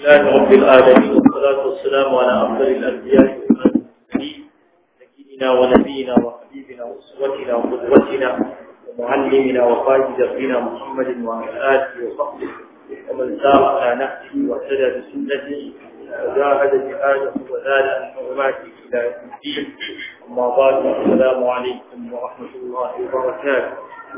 لله رب العالمين والصلاة والسلام على أفضل الأنبياء والمرسلين سيدنا ونبينا وحبيبنا وأسوتنا وقدوتنا ومعلمنا وقائد دربنا محمد وعلى آله وصحبه ومن سار على نهجه واهتدى بسنته وجاهد جهاده وزاد عن حرماته إلى يوم الدين أما بعد السلام عليكم ورحمة الله وبركاته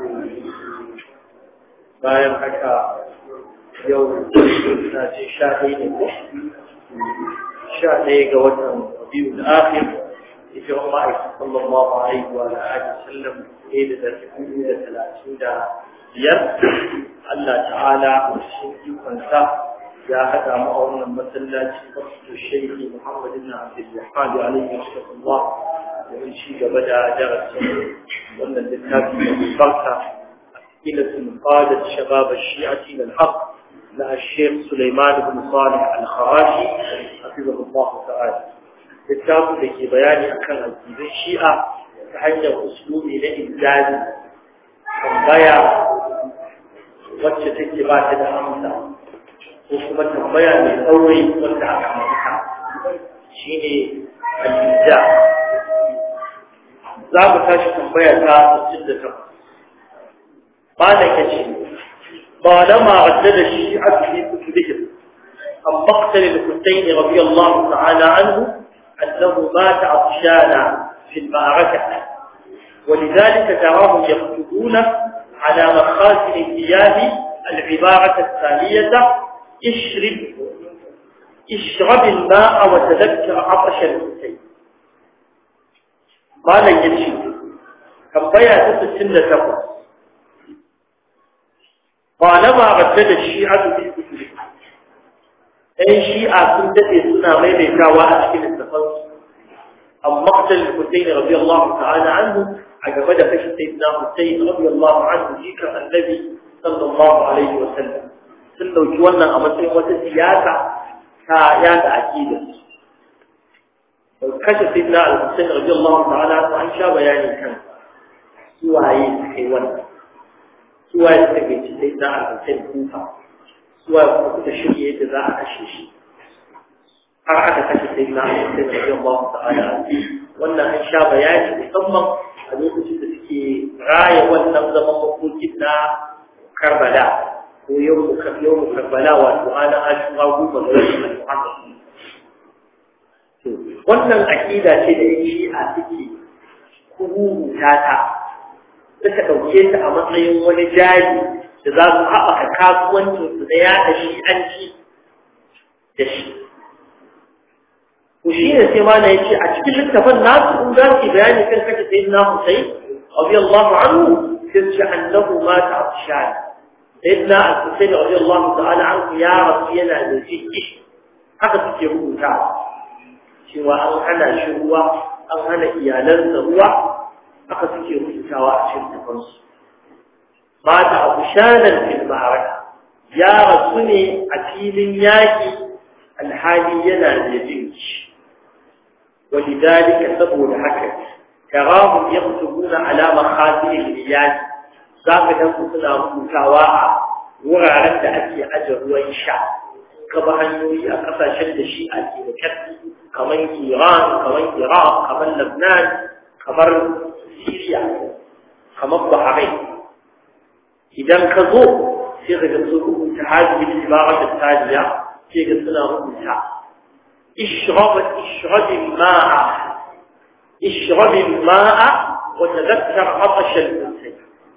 bayan haka yau na ce sha ɗaya ne ko sha ɗaya ga watan biyu da akhir ita wa ma'aikin sallallahu alaihi wa alihi sallam ɗaya da ɗari da talatin da biyar Allah ta'ala cikin ikonsa ya haɗa mu a wannan masallaci wasu shaikhi Muhammad ibn Abdul Wahhab alaihi wasallam domin ci gaba da darasin wannan littafi mai barka إلى قادة شباب الشيعة إلى الحق مع الشيخ سليمان بن صالح الخراشي حفظه الله تعالى كتاب لكي بياني أكن الدين الشيعة تحيي أسلوب لإنزال تنبيا wacce take ba ta da amsa ko kuma tambaya mai tsauri wanda aka mata shine al-ija za mu tashi tambaya ta 68 قال كشي طالما ردد الشيعة في كتبهم عن مقتل الحسين رضي الله تعالى عنه أنه مات عطشانا في المعركة ولذلك تراهم يكتبون على مخازن الثياب العبارة التالية اشرب اشرب الماء وتذكر عطش الحسين قال يشي كم بيا تسسن تقص طالما ردد الشيعة في كتبهم أي شيعة سندة سنة غير كاواء أشكال التفضل أم مقتل الحسين رضي الله تعالى عنه عقبت فش سيدنا حسين رضي الله عنه ذكر النبي صلى الله عليه وسلم سنة جوانا أمسين وتسياسة كآيات عجيبة كشف سيدنا الحسين رضي الله تعالى عنه عن شاب يعني كان سواء حيوان suwa ya suka gaci sai za a kasar kufa suwa kuma suka shirye yadda za a kashe shi har aka kashe sai na sai na wajen ba su ta'ala wannan an sha bayani musamman a lokacin da suke raya wannan zaman makokin na karbala ko yau mu karbala wato ana ashura goma ga wasu muhammad wannan aƙida ce da yan shi'a suke kururuta ta suka ɗauke ta a matsayin wani jari da za su haɓaka kasuwancinsu da yaɗa shi'anci da shi. Ku shi ne sai ma na ya ce a cikin littafin nasu in za su bayani kan kashe sai na Husai, Abu Allah anhu, sai ce annahu ma ta afshani. Sai na Husai da Abu Allah ta'ala anhu ya rasu yana da jiki. Haka suke rubuta. Cewa an hana shi ruwa, an hana iyalansa ruwa, haka suke rubutawa a cikin tafansu ba ta abu shanar fil ma'araka ya rasu ne a filin yaƙi alhali yana da jinki walidalika saboda haka tarahu yaktubuna ala makhatil al-yaq zaka dan su suna rubutawa a wuraren da ake aje ruwan sha kaba hanyoyi a kasashen da shi ake da karfi kamar Iran kamar Iraq kamar Lebanon kamar Syria kamar Bahrain idan ka zo sai ka ga su rubuta hadihi al-ibara al-taliya sai ga suna rubuta ishrab ishrab al-ma'a ishrab al-ma'a wa tadhakkar 'atash al-husayn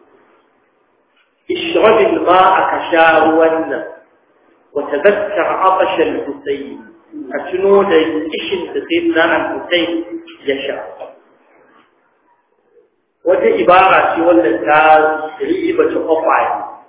ishrab al-ma'a kasharuwan wa tadhakkar 'atash al-husayn ka tuno da kishin da sayyidina al-husayn ya sha wata ibara ce wanda ta riba ta kwakwai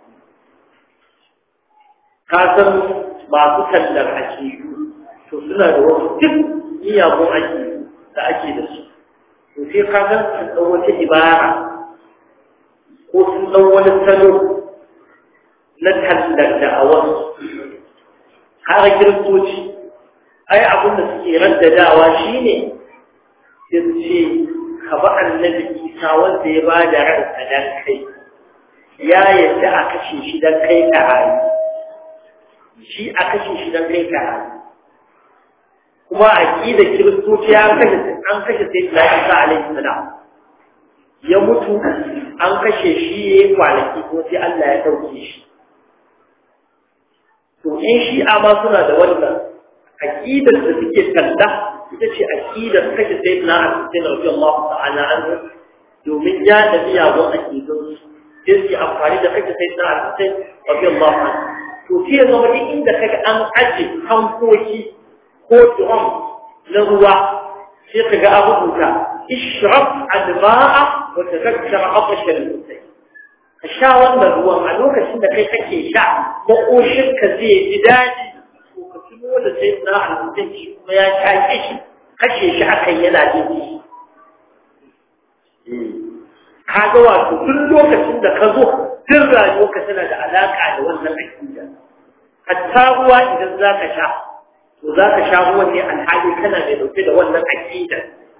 ka san masu tallar akidu to suna da wasu duk miyagun akidu da ake da su to sai ka san sun ɗau wata ibara ko sun ɗau wani salo na tallar da a wasu har kiristoci ai abin da suke raddadawa shine sai ce ka ba annabi isa wanda ya ba da ransa dan kai ya yadda a kashe shi dan kai ka rayu shi a kashe shi don kai ka kuma aqida kiristoci an kashe an kashe sayyidina Isa alaihi salam ya mutu an kashe shi yayi kwanaki ko sai Allah ya dauke shi to in shi'a ma suna da wannan aqidar da suke kalla ita ce aqidar kashe sayyidina Ali radiyallahu ta'ala anhu domin ya da miyagun aqidun sai su amfani da kashe sayyidina Ali radiyallahu anhu to sai zama duk inda kaga an aje hankoki ko drum na ruwa sai kaga an rubuta ishraf adba'a wa tadhakkar aqsha al-mutai ka sha wannan ruwan a lokacin da kai kake sha makoshin ka zai ji daɗi to ka tuno da sai na almutin shi kuma ya shaƙe shi kashe shi akan yana jin shi ka ga wato duk lokacin da ka zo duk rayuwarka tana da alaƙa da wannan aƙida hatta ruwa idan za ka sha to za ka sha ruwan ne alhali kana mai dauke da wannan aƙida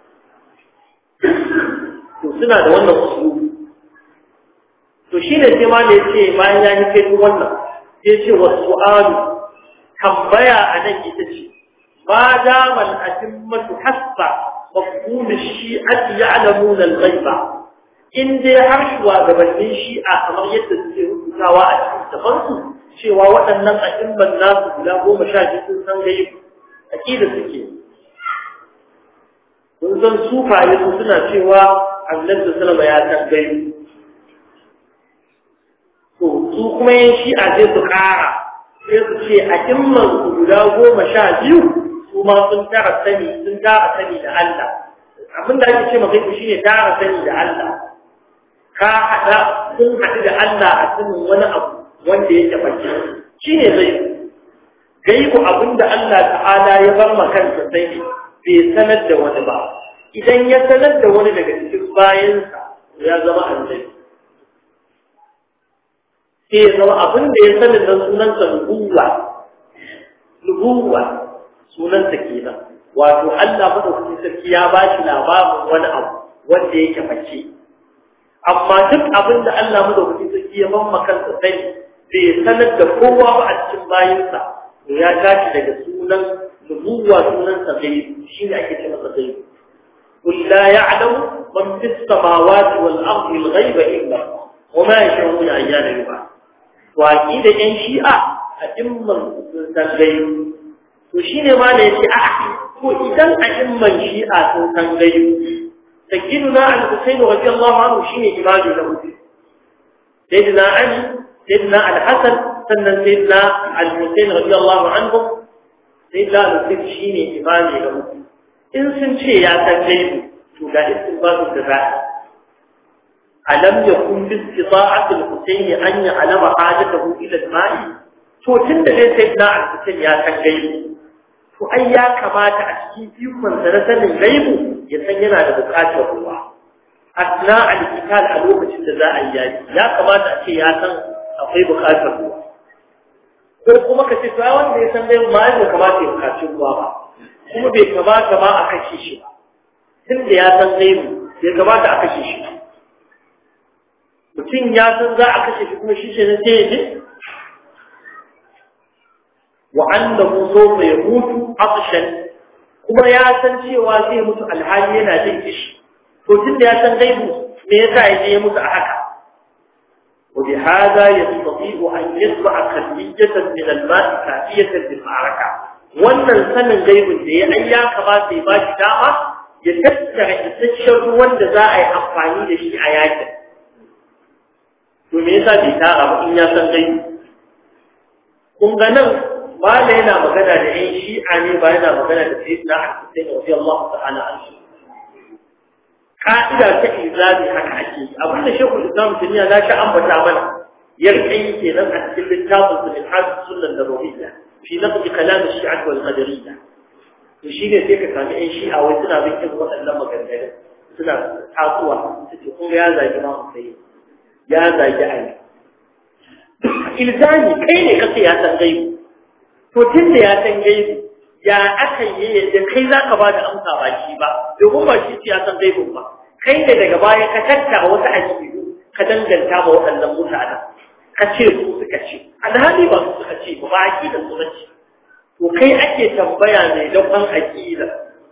to suna da wannan usulubi to shi ne sai ma ne ce bayan ya yi kai wannan sai ce wa su'alu tambaya a nan ita ce ma dama al'atimmatu hasba mafhum shi'ati ya'lamuna al-ghaiba in dai har shugabannin shi'a kamar yadda suke rubutawa a cikin tafansu cewa waɗannan a'imman nasu guda goma sha biyu sun san gaibu aqida suke kun san sufaye su suna cewa annabi sallallahu alaihi wasallam ya san gaibu to su kuma yin shi'a sai su ƙara sai su ce a imman su guda goma sha biyu su ma sun tara sani sun tara sani da Allah abin da ake ce maka shi ne tara sani da Allah ka haɗa sun haɗu da Allah a sanin wani abu wanda ya taɓa shi ne zai gaibu abin da Allah ta'ala ya bar ma kansa sai bai sanar da wani ba idan ya sanar da wani daga cikin bayansa ya zama annabi sai ya zama abin da ya sanin nan sunansa nubuwa nubuwa sunansa kenan wato Allah madaukakin sarki ya ba shi labarin wani abu wanda yake mace amma duk abin da Allah madaukakin sarki ya mamma kansa sani bai sanar da kowa ba a cikin bayinsa to ya tashi daga sunan nubuwa sunansa gaibi shine ake ce masa gaibi قل لا يعلم من في السماوات والأرض الغيب إلا الله وما يشعرون أيان يبعث waƙi da ‘yan shi'a a imman san gayu. To shi ne ma da ya ce, a ko idan a imman shi'a sun san gayu, ta gidu na al-Husainu wajen Allah ma'anu shi ne imanu na hudu. Sai na Ali, sai na al-Hassan, sannan sai na al-Husainu wajen Allah ma'anu, sai na al-Husainu shi ne imanu na hudu. In sun ce ya san gayu, to ga isin ba su da za'a. ألم يكن باستطاعة الحسين أن يعلم حاجته إلى الماء to tun da dai sai na alfitin ya san gaibu to ai ya kamata a cikin ikon sa na sanin gaibu ya san yana da bukatar ruwa asna alkital a lokacin da za a yi yaki ya kamata a ce ya san akwai bukatar ruwa ko kuma ka ce to ai wanda ya san gaibu ma ya kamata ya bukaci ruwa ba kuma bai kamata ba a kashe shi ba tun da ya san gaibu bai kamata a kashe shi ba mutum ya san za a kashe shi kuma shi ce na sai ya je wa annahu sawfa yamutu atshan kuma ya san cewa zai mutu alhali yana jin kishi to tunda ya san gaibu me yasa ya je ya mutu a haka wa bi hada yastati'u an yasba'a kadiyatan min al-ma'i kafiyatan lil ma'araka wannan sanin gaibun da ya ai ya kamata ya bashi dama ya tattara isasshen ruwan da za a yi amfani da shi a yakin to me yasa bai tara ba in ya san gaibu kun ga nan mala yana magana da yan shi'a ne ba yana magana da sayyidina al-Husayn radiyallahu ta'ala anhu ka'ida ta izami haka ake abin da shekul islam duniya na sha ambata mana yarkai kenan a cikin littafin su min hadis sunan nabawiyya fi naqd kalam shi'a wal qadariyya to shine sai ka sami yan shi'a wai suna bin irin waɗannan maganganun suna tasowa su ce kun ga ya zagi ma Husayn ya zagi Ali ilzami kai ne kace ya san gaibu to tun da ya san gaibu ya aka yi yadda kai za ka ba da amsa ba shi ba domin ba shi ya san gaibu ba kai ne daga baya ka tattara wasu aƙidu ka danganta ma waɗannan mutanen ka ce su suka ce alhali ba su suka ce ba ba aqida su bace to kai ake tambaya mai daukan aqida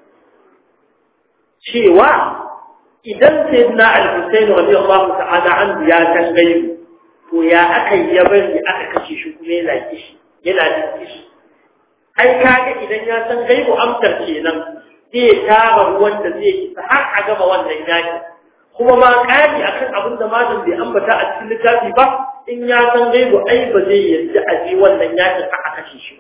cewa idan sayyidina al-Husayn radiyallahu ta'ala anhu ya san gaibi to ya aka yi ya bari aka kashe shi kuma yana kishi yana da kishi ai kaga idan ya san gaibu amsar kenan zai tara ruwan da zai isa har a gama wannan yaki kuma ma kari akan abin da malam bai ambata a cikin littafi ba in ya san gaibu ai ba zai yarda a je wannan yakin aka kashe shi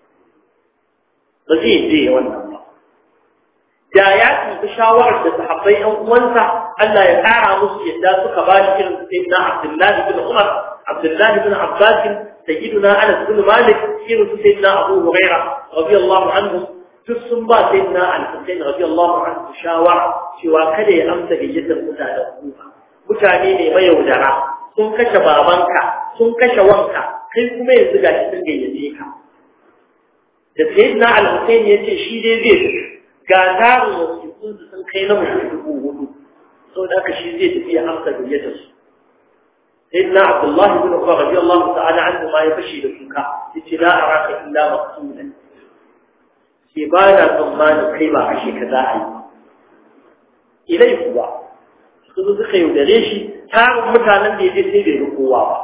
ba zai je wannan ba da ya tafi shawarar da sahabbai ɗan uwansa Allah ya ƙara musu yadda suka ba shi irin sayyidina Abdullahi bin Umar Abdullahi bin Abbas sayyidina Anas bin Malik irin su sayyidina Abu Huraira radiyallahu anhu duk sun ba sayyidina Al-Husayn radiyallahu anhu shawara cewa kada ya amsa gayyatar mutanen Kufa mutane ne mayaudara sun kashe babanka sun kashe wanka kai kuma yanzu ga shi sun gayyace ka da sayyidina Al-Husayn ya ce shi dai zai tafi ga tarin wasiƙun su sun kai na mutum dubu hudu sau da aka shi zai tafi ya amsa gayyatar su sai na abdullahi bin umar rabi Allah ta'ala an ma ya fashe da suka yace la araka illa maqsudan ke ba na tsammanin kai ba kashe ka za a yi ilai kuwa su zo suka yaudare shi tarin mutanen da ya je sai bai ga kowa ba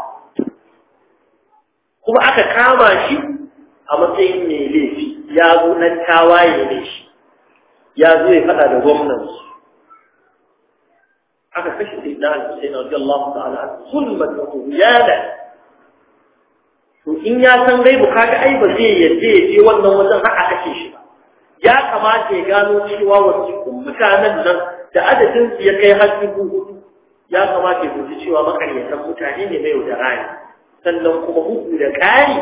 kuma aka kama shi a matsayin mai laifi ya zo nan tawaye ne shi ya zo ya faɗa da gwamnansu aka kashe sai na al-Husayn radiyallahu ta'ala zulman wa tughyana to in ya san gaibu kaga ai ba zai yadda ya je wannan wajen har a kashe shi ba ya kamata ya gano cewa wasu mutanen nan da adadin su ya kai har dubu hudu ya kamata ya guji cewa makaryatan mutane ne mai da rani sannan kuma bugu da ƙari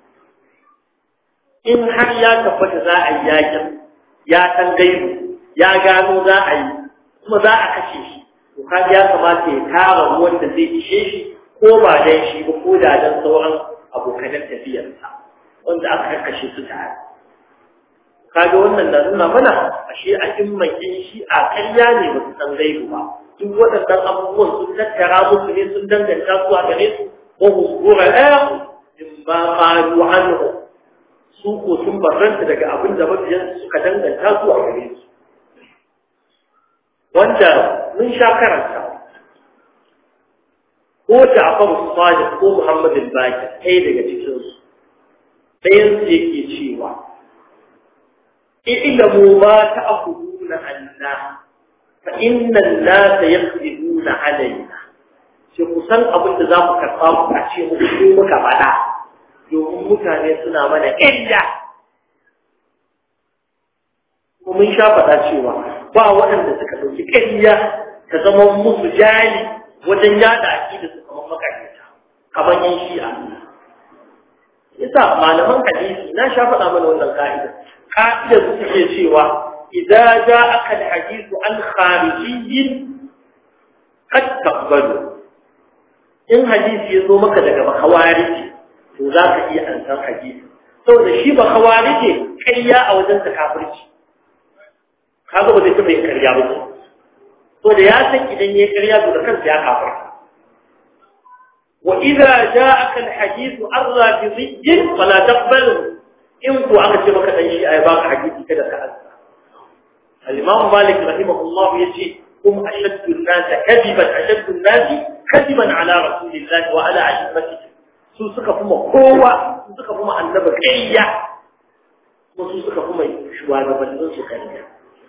in har ya tabbata za a yi yakin ya san gaibu ya gano za a yi kuma za a kashe shi to kaga ya kamata ya tara ruwan da zai ishe shi ko ba dan shi ba ko da dan sauran abokanan tafiyarsa wanda aka kashe su tare kaga wannan na nuna mana ashe a imman in shi a ƙarya ne ba su san gaibu ba duk waɗannan abubuwan sun tattara musu ne sun danganta su a gare su wa husbura ɗaya in ba qalu anhu su ko sun barranta daga abin da mabiyan suka danganta su a gare su wanda mun sha karanta ko Ja'far Sadiq ko Muhammad al-Baqir ɗaya daga cikin su ɗayan su yake cewa ilamu ma ta'khuduna anna fa inna an-nasa yakذibuna alaina sai ku san abin da za ku karɓa ku a ce mu muka faɗa domin mutane suna mana ƙilla kuma mun sha faɗa cewa ba waɗanda suka ɗauki ƙarya ta zama musu jali wajen yada aƙida su kamar makarita kamar yan shi'a yasa malaman hadisi na sha faɗa mana wannan ka'ida ka'ida su suke cewa idza ja'aka al-hadithu an kharijiyyin qad taqbalu in hadisi ya zo maka daga bakawariji to za ka iya ansan hadisi saboda shi ba kawarije ƙarya a wajen ta kafirci kaga ba zai taɓa yin ƙarya ba to da ya san idan ya ƙarya to da kansa ya kafirta wa idza ja'aka al-hadith ar-rafidhi fala taqbal in ku aka ce maka dan shi ai baka hadisi kada ka ansa al-imam malik rahimahullah yace kum ashaddu an-nas kadiban ashaddu an-nas kadiban ala rasulillah wa ala a'immatihi su suka kuma kowa su suka kuma annabi ƙarya kuma su suka kuma shugabannin su ƙarya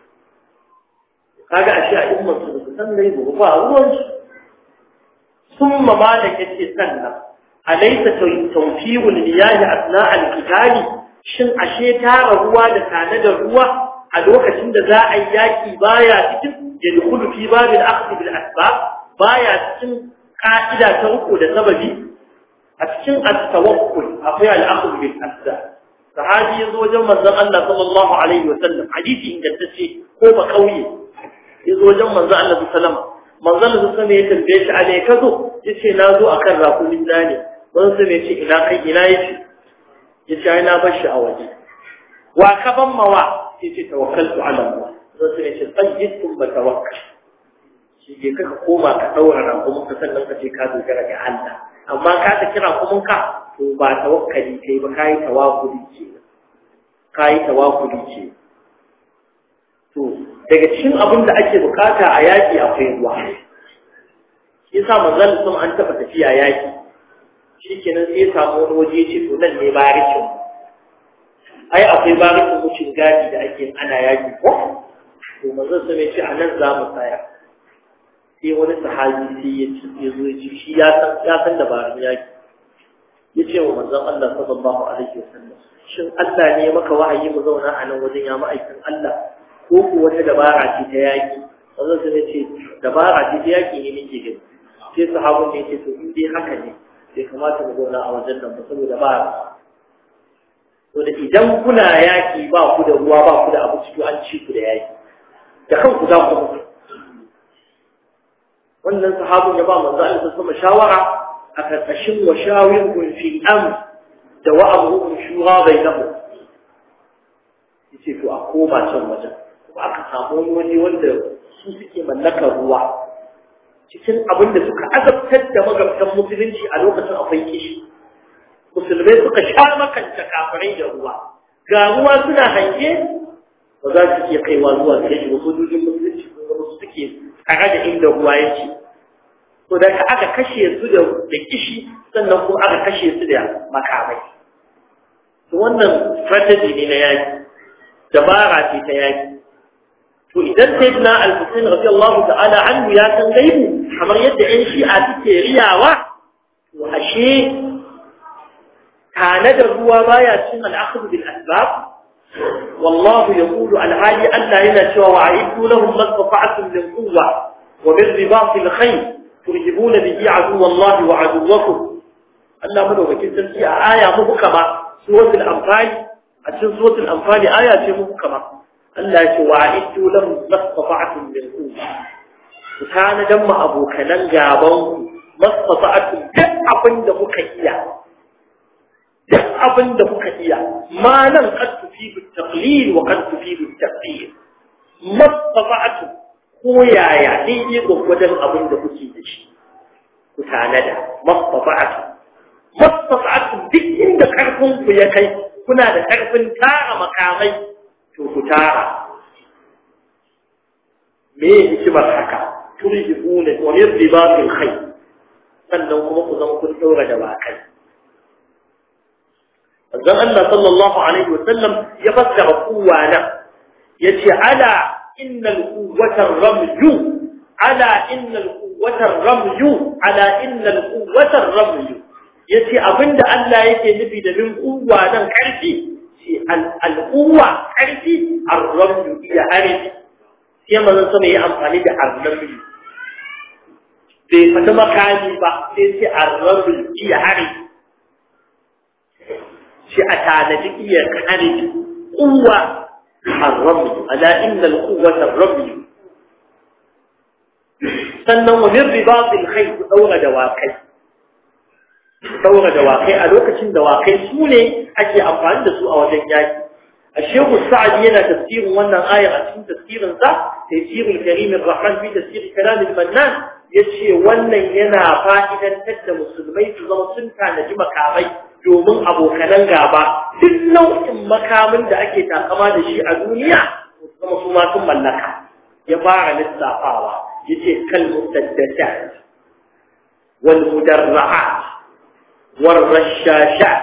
kaga ashe a umman su da san dai ba ba ruwan su ثم مالك يتسنى أليس توفير المياه أثناء القتال shin ashe tara ruwa da tanadar ruwa a lokacin da za a yi yaki baya cikin yadkhulu fi babil akhdh bil asbab baya cikin ka'ida ta uku da sababi a cikin at-tawakkul akwai al-akhdh bil asbab sahabi yazo wajen manzon Allah sallallahu alaihi wa sallam hadisi ingantacce ko ba kauye yazo wajen manzon Allah sallallahu alaihi wa sallam manzon Allah sallallahu ya tambaye shi a ne kazo yace na zo akan rakumin zane manzon sai yace ina kai ina yace yace ai na bar shi a waje wa ka ban mawa yace tawakkaltu ala Allah sai yace tajidtum ba tawakkal shi ke kaka koma ka daura rakumin ka sannan ka ce ka dogara ga Allah amma ka ta kira kuma ka to ba tawakkali kai ba kai tawakkuli ce kai tawakkuli ce to daga cikin abin da ake bukata a yaki akwai ruwa yasa manzon sun an taba tafiya yaki shikenan sai ya samu wani waje ce to nan ne barikin ai akwai barikin mucin gadi da ake ana yaki ko to manzon sun ce a nan za mu tsaya sai wani sahabi sai ya ci ya zo ya ci shi ya san ya san dabarun yaki ya ce wa manzon Allah sallallahu alaihi wasallam shin Allah ne ya maka wahayi mu zauna a nan wajen ya ma'aikin Allah ko ko wata dabara ce ta yaki manzon sun ce dabara ce ta yaki ne nake gani sai sahabun ne ya ce to in dai haka ne bai kamata mu zauna a wajen nan ba saboda ba to da idan kuna yaki ba ku da ruwa ba ku da abinci to an ci ku da yaki da kanku za ku mutu wannan sahabun ya ba manzo Allah sama shawara a karkashin wa shawirun fi am da wa amruhum shura bainahum yace to a koma can wajen kuma aka samu wani waje wanda su suke mallakar ruwa cikin abin da suka azabtar da magabtan musulunci a lokacin akwai kishi musulmai suka sha makanta kafirai da ruwa ga ruwa suna hange ba za su iya kaiwa zuwa gare shi wasu sojojin musulunci ko wasu suke tare da inda ruwa yake to da aka kashe su da kishi sannan kuma aka kashe su da makamai to wannan strategy ne na yaki dabara ce ta yaki to idan sayyidina al-Husayn radiyallahu ta'ala anhu ya san gaibu kamar yadda ƴan shi'a suke riyawa to ashe tanadar ruwa baya cin al-akhdh bil asbab والله يقول العالي ألا إلى شوى وعيدوا لهم ما استطعتم من قوة وبالرباط الخير ترهبون به عدو الله وعدوكم ألا منه بكين تنسي آية مهكمة سورة الأنفال أتشن سورة الأنفال آية مهكمة ألا وعيدوا لهم ما استطعتم من قوة وكان جمع أبو كنان جابون ما استطعتم جمع بند مكيا duk abin da kuka iya ma nan kad tufidu taqlil wa kad tufidu taqdir mastafa'atu ko yaya ne ne gwagwadon abin da kuke da shi ku tanada mastafa'atu mastafa'atu duk inda karfin ku ya kai kuna da karfin tara makamai to ku tara me hikimar haka turhibuna wa min ribatil khayr sannan kuma ku zama kun daura da bakai manzon Allah sallallahu alaihi wasallam ya fassara kuwa nan yace ala innal quwwata ramyu ala innal quwwata ramyu ala innal quwwata ramyu yace abinda Allah yake nufi da min kuwa nan karfi shi al quwwa karfi ar-ramyu iya harbi sai manzon sama ya amfani da ar-ramyu bai fata makami ba sai sai ar-ramyu iya harbi shi a tanadi iya kare kuwa harramu ala inna alquwwata rabbi sannan wa min ribatil khayr daura da wakai daura da wakai a lokacin da wakai su ne ake amfani da su a wajen yaki الشيخ السعدي هنا تفسير وانا آية عشان تفسير ذا تفسير الكريم الرحمن في تفسير كلام المنان يشي وانا هنا فائدا تد مسلمي تظل سنتا نجم كامي domin abokanan gaba duk nau'in makamin da ake takama da shi a duniya kuma su ma sun mallaka ya fara lissafawa yace kal mutaddata wal mudarra'at wal rashashat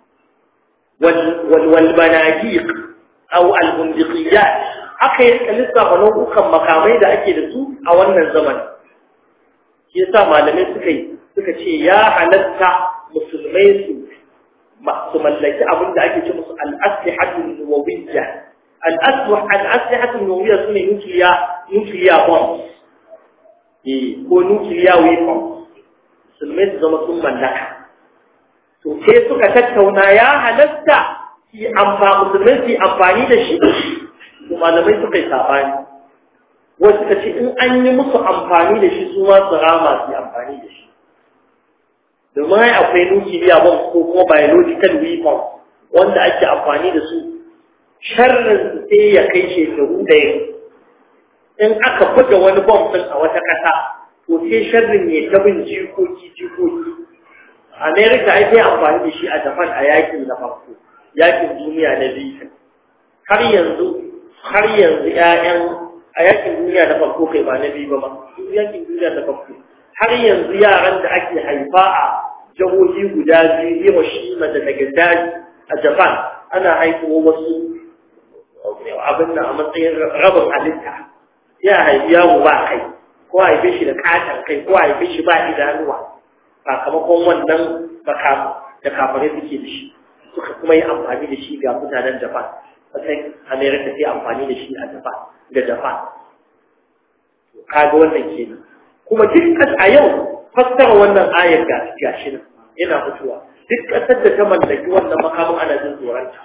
wal wal manajiq aw al bundiqiyat aka yi lissafa nau'ukan makamai da ake da su a wannan zaman shi yasa malamai suka yi suka ce ya halatta musulmai su su mallaki abin da ake ce musu al'aslihatul nuwawiyya al'aslihatul nuwawiyya su ne nukiliya nukiliya bombs eh ko nukiliya weapons musulmai su zama sun mallaka to sai suka tattauna ya halatta su amfani musulmai su amfani da shi to malamai suka yi sabani wasu suka ce in an yi musu amfani da shi su ma su rama su amfani da shi domin ai akwai nukiliya bomb ko kuma biological weapon wanda ake amfani da su sharrin sai ya kai shekaru da in aka buga wani bomb din a wata ƙasa to sai sharrin ya ta bin jikoki jikoki Amerika ai sai amfani da shi a Japan a yakin na farko yakin duniya na biyu har yanzu har yanzu ƴaƴan a yakin duniya na farko kai ba na biyu ba ma yakin duniya na farko har yanzu yaran da ake haifa a jihohi guda biyu Hiroshima da Nagasaki a Japan ana haifuwa wasu abin nan a matsayin rabin halitta ya haifi yaro ba kai ko haife shi da katon kai ko haife shi ba idanuwa sakamakon wannan makamu da kafare suke da shi suka kuma yi amfani da shi ga mutanen Japan sai America sai amfani da shi a Japan da Japan kaga wannan kenan kuma dukkan a yau fassara wannan ayar ga gashi nan yana fitowa duk kasar da ta mallaki wannan makamin ana jin tsoronta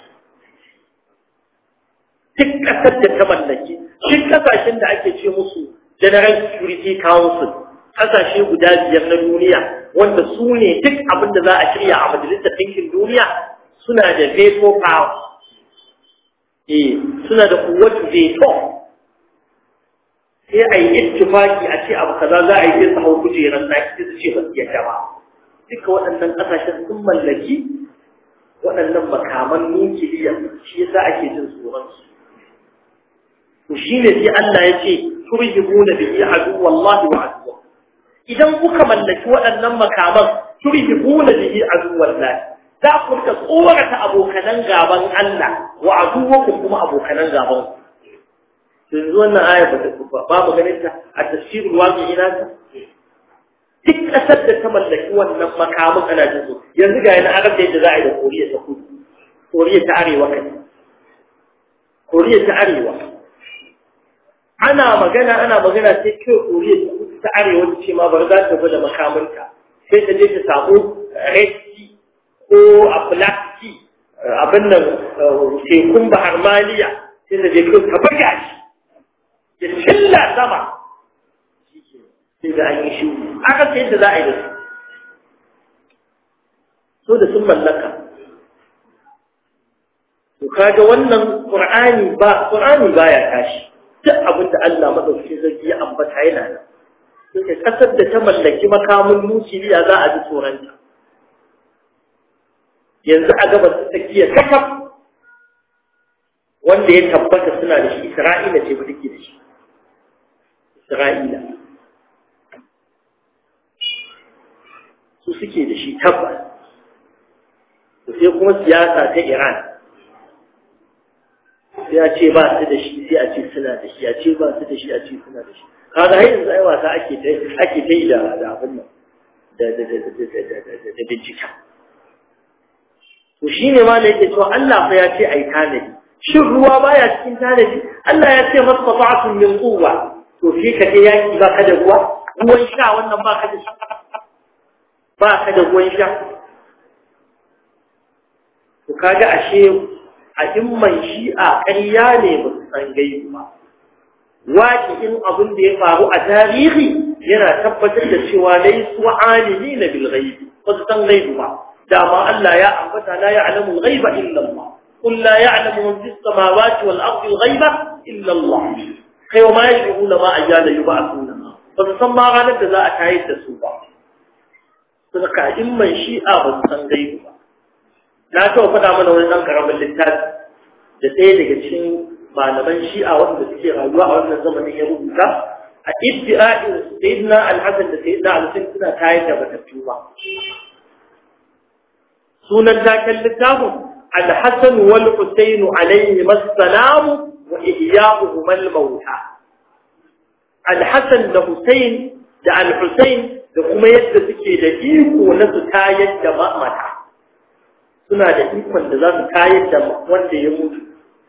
duk kasar da ta mallaki duk kasashen da ake ce musu General Security Council kasashe guda biyar na duniya wanda su ne duk abin da za a shirya a majalisar ɗinkin duniya suna da veto power eh suna da kuwatu veto sai a yi ittifaki a ce abu kaza za a yi sai su hau kujerar na sai su ce ba su yadda ba duka waɗannan ƙasashen sun mallaki waɗannan makaman nukiliya shi yasa ake jin tsoron su to shine sai Allah ya ce turhibuna bihi adu wallahi wa adu idan kuka mallaki waɗannan makaman turhibuna bihi adu wallahi za ku rika tsorata abokanan gaban Allah wa aduwakum kuma abokanan gaban ku yanzu wannan aya ba ta ba mu ganin ta a tafsirul waqi'i na ta duk kasar da ta mallaki wannan makamin ana jin su yanzu ga yana arab da yadda za a yi da koriya ta kudu koriya ta arewa kai koriya ta arewa ana magana ana magana sai kai koriya ta kudu ta arewa ta ce ma bar za ta gwada makaminta sai ta je ta samu red sea ko atlantic abin nan tekun bahar maliya sai ta je kai ta buga shi ya cilla sama sai da an yi shi aka sai yadda za a yi da su so da sun mallaka to kaga wannan qur'ani ba qur'ani baya tashi duk abin da Allah madaukakin sarki ya ambata yana nan sai kasar da ta mallaki makamin nukiliya za a ji tsoronta yanzu a gaba su tsakiya kakaf wanda ya tabbata suna da shi Isra'ila ce ba take da shi Isra'ila su suke da shi tabbas sai kuma siyasa ta Iran sai a ce ba su da shi sai a ce suna da shi a ce ba su da shi a ce suna da shi kaga har yanzu ai wasa ake ta ake ta yi da da abin nan da da da da da da bincika to shine ma da yake cewa Allah fa ya ce ai tanadi shin ruwa baya cikin tanadi Allah ya ce masfata'atun min quwwa to shi ka je yaki ba ka da ruwa ruwan sha wannan ba ka da shi ba ka da ruwan sha to kaga ashe a imman shi'a ƙarya ne ba su san gaibu ba waƙi'in abin da ya faru a tarihi yana tabbatar da cewa laisu alimi na bil ghaibi ba su san gaibu ba dama Allah ya ambata la ya'lamu al-ghaiba illa Allah qul la ya'lamu man fis samawati wal ardi al-ghaiba illa Allah kai ma yashuruna ma ajala yub'athuna ba su san ma ranar da za a tayar da su ba sun ka imman shi'a ba su san gaibu ba na taɓa faɗa mana wani ɗan ƙaramin littafi da ɗaya daga cikin malaman shi'a wanda suke rayuwa a wannan zamanin ya rubuta a iddi'a'in sayyidina al-hasan da sayyidina al-husayn suna tayar da batattu ba sunan taken littafin al-hasan wal husayn alayhi assalam wa ihya'uhum al-mauta al-hasan da husayn da al-husayn da kuma yadda suke da iko na su tayar da mata suna da ikon da za su tayar da wanda ya mutu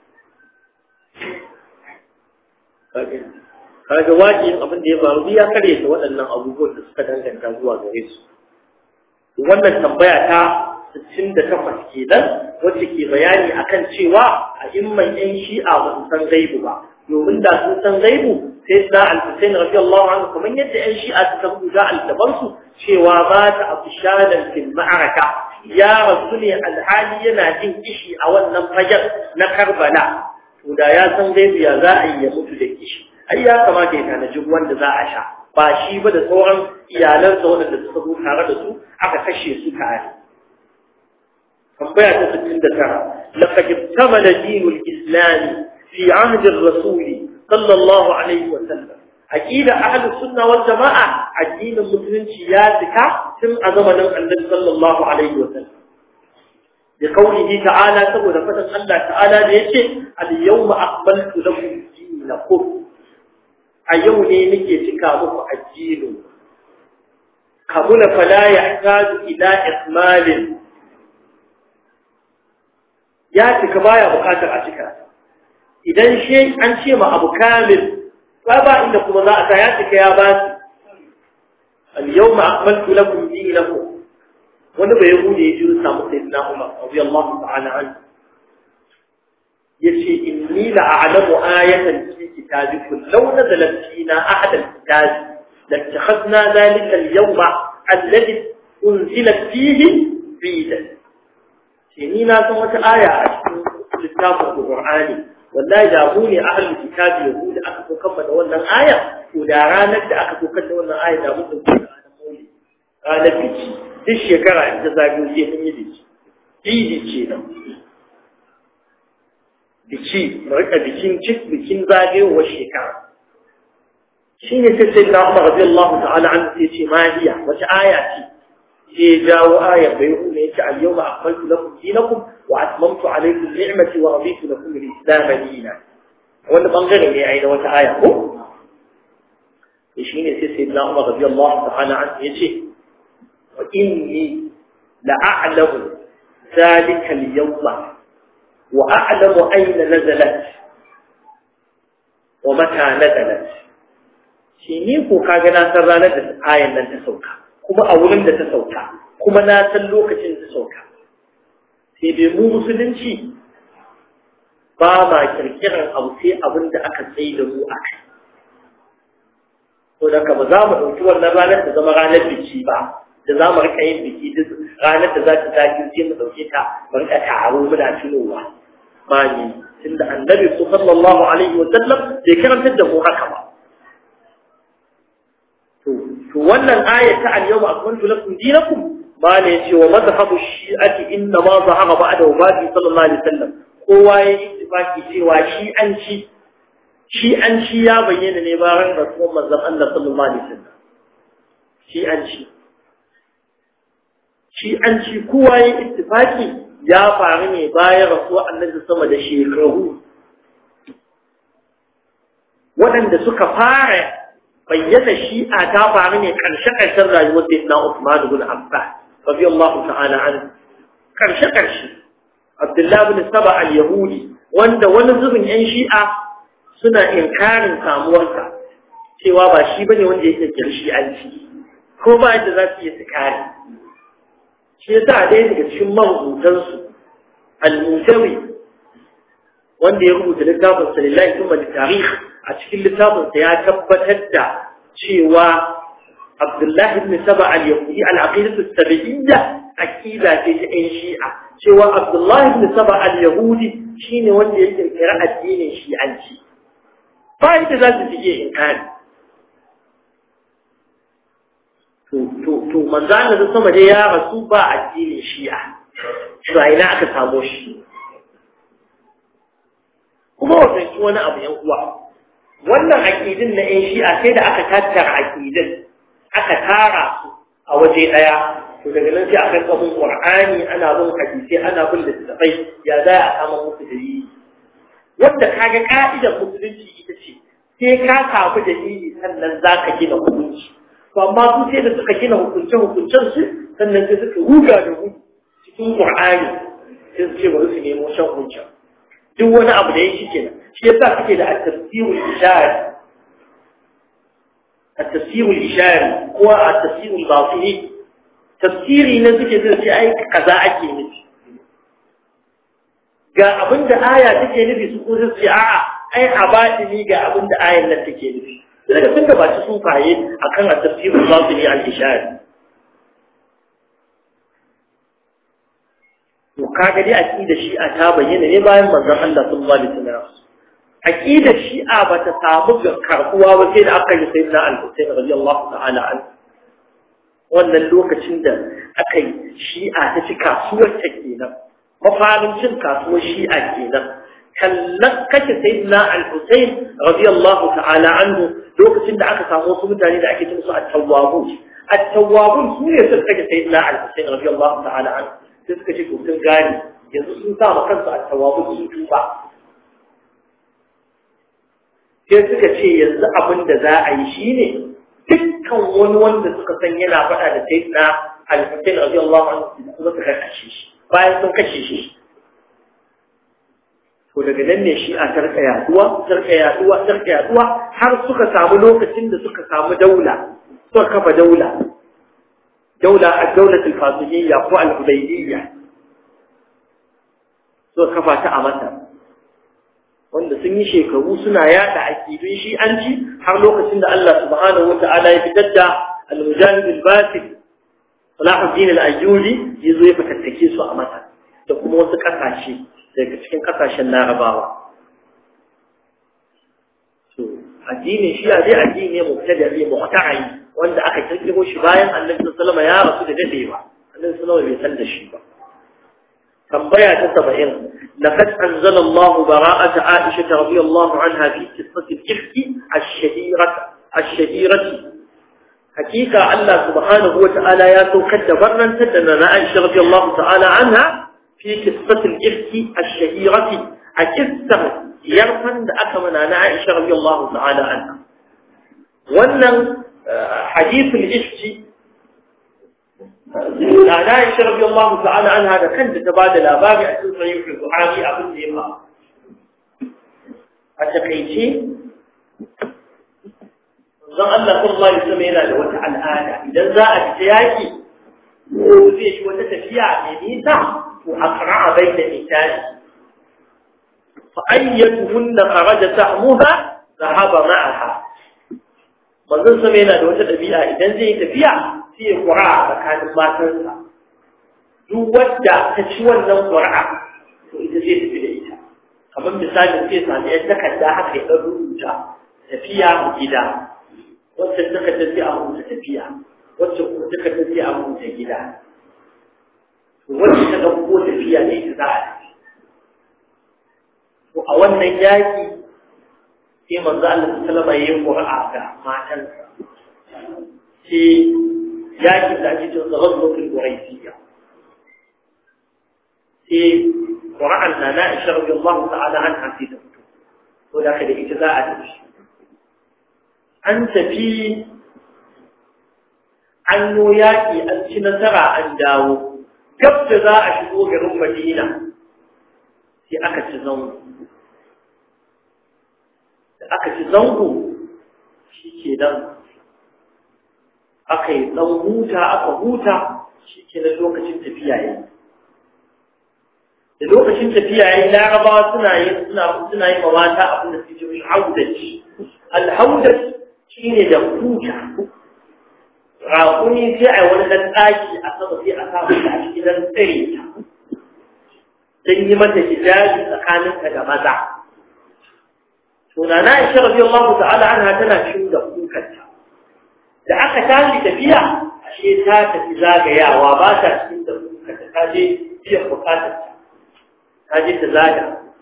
kaga wajiyin abin da ya faru ya kare ta waɗannan abubuwan da suka danganta zuwa gare su wannan tambaya ta 68 kenan wacce ke bayani akan cewa a imman yan shi'a ba su san gaibu ba domin da sun san gaibu sai da al-Husayn radiyallahu anhu kamar yadda yan shi'a suka rubuta al-daban su cewa ba ta afshalan fil ma'araka ya rasu ne alhali yana jin kishi a wannan fajar na Karbala to da ya san gaibu ya za a yi ya mutu da kishi ai ya kamata ya tanaji wanda za a sha ba shi ba da sauran iyalansa waɗanda suka zo tare da su aka kashe su tare tambaya ta 69 laqad tamala dinul islam fi ahd ar-rasul sallallahu alaihi wa sallam aqida ahlus sunna wal jamaa addinin musulunci ya tsika tun a zamanin annabi sallallahu alaihi wa sallam بقوله تعالى سبب فتن الله تعالى ليش اليوم أقبلت لكم دينكم اليوم نيجي تكامل الدين كمل فلا يحتاج إلى إكمال يا تكبايا بكاتر أتكا إذا شيء أن شيء ما أبو كامل فأبا إنكم الله أتياتك يا باسي اليوم أقبلت لكم دينكم wani bai yahudi ya jiri samu sai na umar radiyallahu ta'ala an yace inni la a'lamu ayatan fi kitabikum law nazalat fina ahad al-kitab lattakhadna dhalika al-yawma alladhi unzilat fihi bidan shi ni na san wata aya a cikin littafin Qur'ani wallahi da mu ne ahlul kitabi yahudi aka so kan da wannan aya to da ranar da aka so kan da wannan aya da mu dauki ranar biki duk shekara in ta zagayo sai mun yi biki idi ce nan biki mu rika bikin cik bikin zagayowar shekara shi ne sai sai na umar rabi Allah ta'ala an sai ce ma hiya wata aya ce sai jawo ayar bai hu ne yace al yawma akmaltu lakum dinakum wa atmamtu alaykum ni'mati wa raditu lakum al-islam dinan wannan bangare ne ai da wata aya ko shi ne sai sai na umar rabi Allah ta'ala an yace وإني لأعلم ذلك اليوم وأعلم أين نزلت ومتى نزلت shine ko kaga na san ranar da ayan nan ta sauka kuma a wurin da ta sauka kuma na san lokacin da ta sauka sai dai mu musulunci ba ma kirkiran abu sai abin da aka tsaye da mu akai to da ba za mu ɗauki wannan ranar ta zama ranar biki ba da za mu rika yin biki duk ranar da za ta zaki sai mu dauke ta mu rika taro muna tunowa ba ni tunda annabi sallallahu alaihi wa sallam bai karantar da mu haka ba to to wannan aya ta al-yawma akmaltu lakum dinakum ba ne yace wa madhhabu shi'ati inna ma zahara ba'da wafati sallallahu alaihi wa sallam kowa ya yi ittifaki cewa shi an ci shi an ci ya bayyana ne bayan rasuwar manzon Allah sallallahu alaihi wa sallam shi an ci shi an ci kowa ya ittifaki ya faru ne bayan rasuwa annabi sama da shekaru waɗanda suka fara bayyana shi'a ta faru ne ƙarshe-ƙarshen rayuwar da na Usman ibn Affan radiyallahu ta'ala an ƙarshe-ƙarshe Abdullah ibn Saba al-Yahudi wanda wani zubin ƴan shi'a suna inkarin samuwarsa cewa ba shi bane wanda yake shi'anci ko ba yadda za su iya su kare shi yasa ɗaya daga cikin marubutansu al-mutawi wanda ya rubuta littafin sa lillahi thumma litarikh a cikin littafin sa ya tabbatar da cewa Abdullah ibn Saba al-Yahudi al-aqidatu as-sabiyya aqida ce ta ɗan Shi'a cewa Abdullah ibn Saba al-Yahudi shine wanda ya kirkira addinin Shi'anci ba yadda za su iya inkari to to to manzo Allah sama dai ya rasu ba addinin Shi'a to ina aka samu shi kuma wannan shi wani abu yan uwa wannan aqidin na ƴan Shi'a sai da aka tattara aqidin aka tara su a waje daya to daga nan sai aka kawo Qur'ani ana bin hadisi ana bin littafai ya za a kama musu dalili wanda kaga ka'idar musulunci ita ce sai ka kafu dalili sannan zaka gina hukunci to amma su sai da suka gina hukunce-hukuncen su sannan sai suka ruga da gudu cikin Qur'ani sai su ce bari su nemo shan hujja duk wani abu da ya shi kenan shi yasa suke da at-tafsirul ishari at-tafsirul ishari ko at-tafsirul batini tafsiri ne suke zai ce ai kaza ake nufi ga abinda aya take nufi su ko su ce a'a ai a batini ga abinda ayan nan take nufi daga sun gabaci sufaye a kan tafsirin batini al-ishari to kaga dai aqida shi'a ta bayyana ne bayan manzon Allah sallallahu alaihi wasallam aqida shi'a bata samu ga karbuwa ba sai da aka yi sayyidina al-Husayn radiyallahu ta'ala an wannan lokacin da aka yi shi'a ta ci kasuwar ta kenan mafarin cin kasuwar shi'a kenan kallon kashe sayyidina al-Husayn radiyallahu ta'ala anhu lokacin da aka samu wasu mutane da ake cin su at-tawwabun at-tawwabun su ne suka kashe sayyidina al-Husayn radiyallahu ta'ala anhu sai suka ce to sun gane yanzu sun sa ma kansu at-tawwabun su tuba sai suka ce yanzu abin da za a yi shine dukkan wani wanda suka san yana faɗa da sayyidina al-Husayn radiyallahu anhu kuma suka kashe shi bayan sun kashe shi to daga nan ne shi a tarka yaduwa tarka yaduwa tarka yaduwa har suka samu lokacin da suka samu daula suka kafa daula daula ad-dawlatul fatimiyya ko al-hudaybiyya suka kafa ta a Masar wanda sun yi shekaru suna yada akidun shi'anci har lokacin da Allah subhanahu wata'ala ya fitar da al-mujahid al-basit Salahuddin al-Ayyubi yazo ya fatattake su a Masar da kuma wasu kasashe daga cikin kasashen Larabawa to addinin shi'a dai addini ne mubtada'i muqta'i wanda aka kirkiro shi bayan Annabi sallallahu alaihi wasallam ya rasu da dadewa Annabi sallallahu alaihi wasallam bai san da shi ba tambaya ta 70 laqad anzala Allah bara'ata Aisha radiyallahu anha fi qissati al-ifk ash-shahirah ash-shahirah hakika Allah subhanahu wa ta'ala ya saukar da barrantar da na Aisha radiyallahu ta'ala anha fi qissati al-ifk ash-shahirah a qissar yarfan da aka mana na Aisha radiyallahu ta'ala anha wannan hadithul ifk da Aisha radiyallahu ta'ala anha da kanta ta bada labari a cikin sahih al-Bukhari abin da ya fa a takeice zan Allah sallallahu alaihi wasallam yana da wata al'ada idan za a fita yaki ko zai shi wata tafiya mai nisa to aqra'a baina misali fa ayyatuhunna kharaja ta'muha dhahaba ma'aha manzon sama yana da wata dabi'a idan zai tafiya sai ya qura'a tsakanin matansa duk wadda ta ci wannan qura'a to ita zai tafi da ita kamar misalin sai sami yan takarda haka ya ɗan rubuta tafiya gida wacce suka tafi a rubuta tafiya wacce kuma suka tafi a rubuta gida wacce ta ɗauko tafiya ne ta za a tafi to a wannan yaƙi sai manzo Allah sallama yayin qur'a ga matansa sai yaƙi da ake cewa ghazwatul quraisiyya sai qur'an na na Aisha radiyallahu ta'ala anha sai ta fito to da kada ita za a tafi an tafi an yi yaƙi an ci nasara an dawo gab da za a shigo garin madina sai aka ci zango da aka ci zango shi ke nan aka yi ɗan huta aka huta shi ke nan lokacin tafiya yi da lokacin tafiya yi larabawa suna yi suna yi ma mata abin da suke yi haudaci alhaudaci shi ne da huta raƙuni sai a wani ɗan ɗaki a sama sai a sa mata a cikin ɗan tsare ta don yi mata hijabi tsakaninta da maza tunana Aisha radiyallahu ta'ala anha tana cikin da kukarta da aka tashi tafiya ashe ta tafi zagayawa ba ta cikin da kukarta ta je biyan bukatar ta ta je ta zaga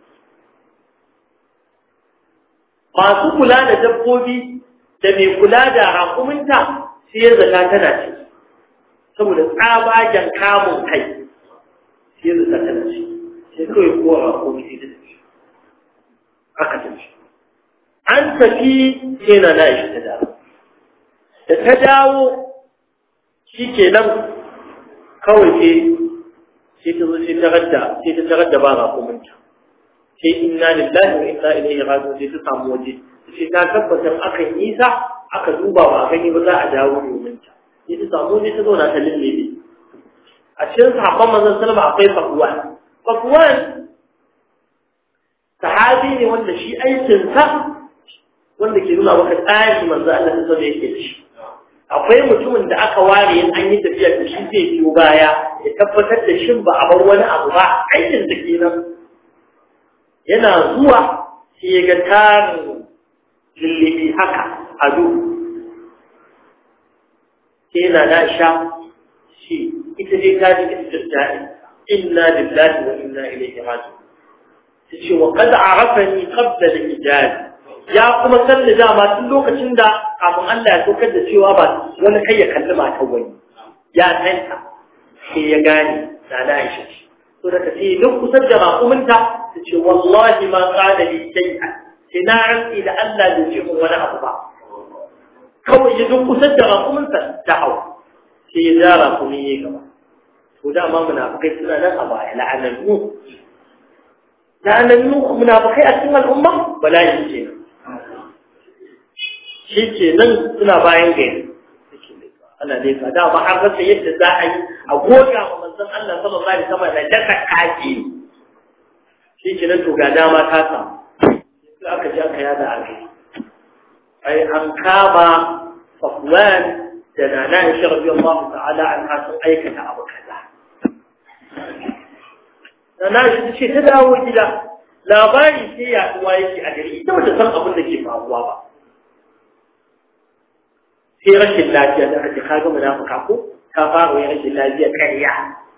masu kula da dabbobi da mai kula da rakuminta sai ya zaka tana ciki saboda tsabagen kamun kai sai ya zaka tana ciki sai kawai kowa rakumi sai ta tafi aka tafi an tafi sai na na ta dawo da ta dawo shi ke nan kawai sai sai ta zo sai ta radda sai ta tarar da ba rakuminta sai inna lillahi wa inna ilaihi raji'un sai ta samu waje sai ta tabbatar aka yi nisa aka duba ba a gani ba za a dawo domin ta sai ta samu waje ta zauna ta lullube a cikin sahabban manzon sallama akwai fafuwan fafuwan sahabi ne wanda shi aikinsa wanda ke nuna maka tsari manzo Allah ta sanar yake da shi akwai mutumin da aka ware in an yi tafiya da shi zai biyo baya ya tabbatar da shin ba a bar wani abu ba aikin da kenan yana zuwa sai ya ga tarin lullubi haka a duhu sai na na sha shi ita dai ta ji istirja'i inna lillahi wa inna ilaihi raji'un ta ce wa qad arafani qabla al-ijaz ya kuma san da dama tun lokacin da kafin Allah ya saukar da cewa ba wani kai ya kalli matan wani ya tanta sai ya gane da na Aisha ce to da kace duk kusan da raƙuminta ta ce wallahi ma qala li shay'an sai na rantsi da Allah bai ce mun wani abu ba kawai ya duk kusan da raƙuminsa ta hau sai ya ja raƙumi ya gaba to dama munafikai suna nan a baya la'anannu la'anannu munafikai a cikin al'umma bala'i ce shi ke nan suna bayan gari ana nesa da ba an rasa yadda za a yi a goga wa manzon Allah sallallahu alaihi wasallam da daka kaki shi ke nan to ga dama ta samu sai aka ji aka yada a gari ai an kama Safwan da Nana Aisha radiyallahu ta'ala anha sun aikata abu kaza Nana Aisha ce ta dawo gida labari sai yaduwa yake a gari ita bata san abin da ke faruwa ba sai rashin lafiya da ake kaga munafika ko ta fara yin rashin lafiya ƙarya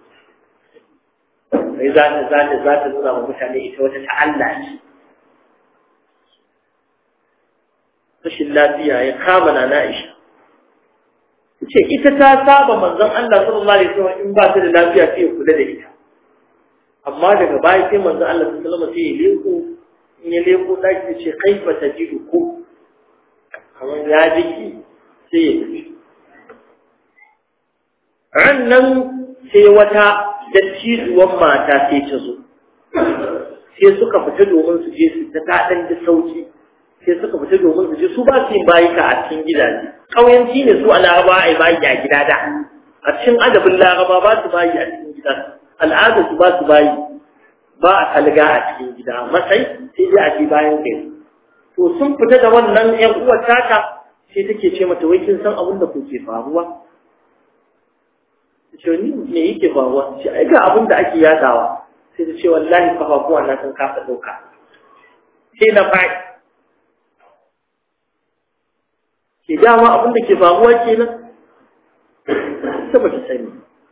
sai za ta za ta za ta nuna wa mutane ita wata ta Allah ce rashin lafiya ya kama na Aisha ce ita ta saba manzon Allah sallallahu alaihi wasallam in ba ta da lafiya sai ya kula da ita amma daga baya sai manzon Allah sallallahu alaihi wasallam sai ya leko in ya leko daki ce kaifa tajidu ku kamar ya jiki sai ya tafi rannan sai wata dattijuwan mata sai ta zo sai suka fita domin su je su ta taɗan da sauki sai suka fita domin su je su ba su yin bayika a cikin gidaje ƙauyanci ne su a laraba a yi bayi a gida da a cikin adabin laraba ba su bayi a cikin gida al'adar su ba su bayi ba a kalga a cikin gida matsayi sai dai a je bayan gari to sun fita da wannan ƴan uwar taka sai take ce mata wai kin san abin da kuke faruwa ce ni me yake faruwa ce ai ga abin da ake yadawa sai ta ce wallahi kafafuwa na sun kafa dauka sai na faɗi ke dama abin da ke faruwa kenan ta ba ta sani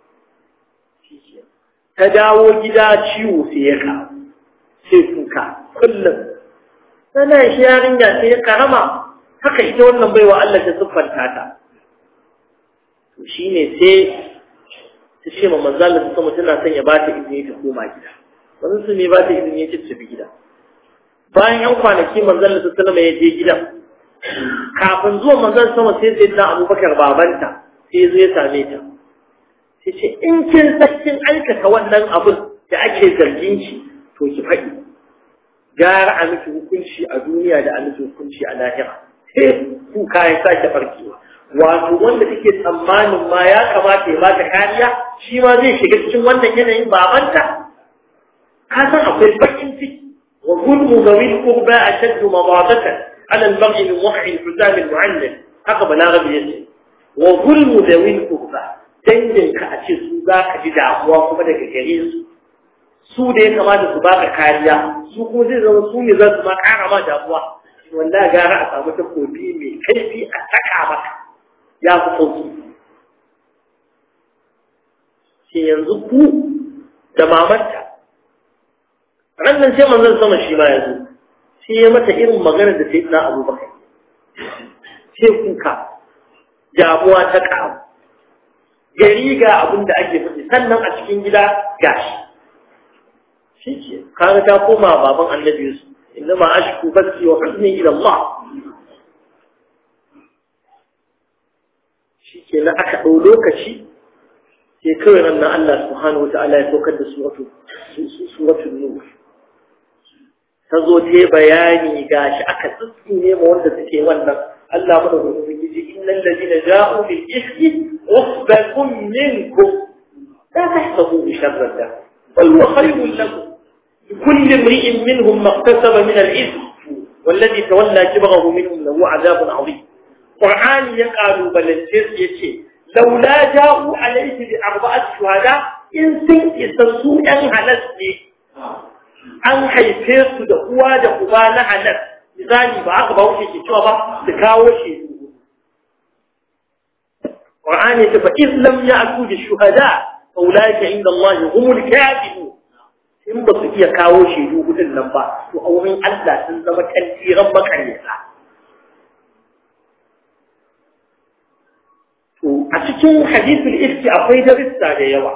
ta dawo gida ciwo sai ya ka sai kuka kullum sana shi yarinya sai ya karama haka ita wannan baiwa Allah ta siffanta ta to shine sai ta ce ma manzo Allah sama tana son ya bata izini ta koma gida wannan su ne bata izini ya tafi gida bayan yan kwanaki manzo Allah sallama ya je gidan kafin zuwa manzo sama sai sai na Abubakar babanta sai ya zo ya same ta sai ce in kin san kin aikata wannan abin da ake zargin ki to ki faɗi gara a miki hukunci a duniya da a miki hukunci a lahira sai kuka ya sake barkewa wato wanda take tsammanin ma ya kamata ya bata kariya shi ma zai shiga cikin wannan yanayin babanta ka san akwai bakin ciki wa gulmu zawil qurba ashaddu madadatan ala al-mar'i min wahyi al-huzam al-mu'allal haka balaghi yace wa gulmu zawil qurba dangin ka a ce su za ka ji damuwa kuma daga gare su su da ya kamata su baka kariya su kuma zai zama su ne za su ma kara ma damuwa wanda gara a samu takobi mai kaifi a saka maka ya fi sauki shi yanzu ku da mamanta rannan sai manzon sama shi ma ya zo shi ya mata irin magana da sai na abubakar sai kuka damuwa ta ƙaru gari ga abin da ake faɗi sannan a cikin gida gashi shi ke kaga ta koma baban annabi Yusuf إنما أشكو بثي وحزني إلى الله shi ke na aka ɗau lokaci sai kawai nan na Allah subhanahu wa ta'ala ya saukar da suratul nur ta zo ta bayani ga shi aka tsitsi ne ma wanda suke wannan Allah mana da wani ji innal ladina ja'u bil ifki usbatun minkum la tahsabu sharran da bal huwa khayrun lakum لكل امرئ منهم ما اكتسب من الإثم والذي تولى كبره منهم له عذاب عظيم قرآن يقال بلنجز يتي لولا جاءوا عليه بأربعة شهداء إن سن إسسوا أن هلسني an haife su da uwa da uba na halal misali ba aka ba wuce ke cewa ba su kawo shi Qur'ani ya ce fa iz lam ya'tu bi shuhada fa ulaika inda Allah humul kadhibun in ba su iya kawo shaidu hudun nan ba to a wurin Allah sun zama kantiran makaryata to a cikin hadithul ifki akwai darussa da yawa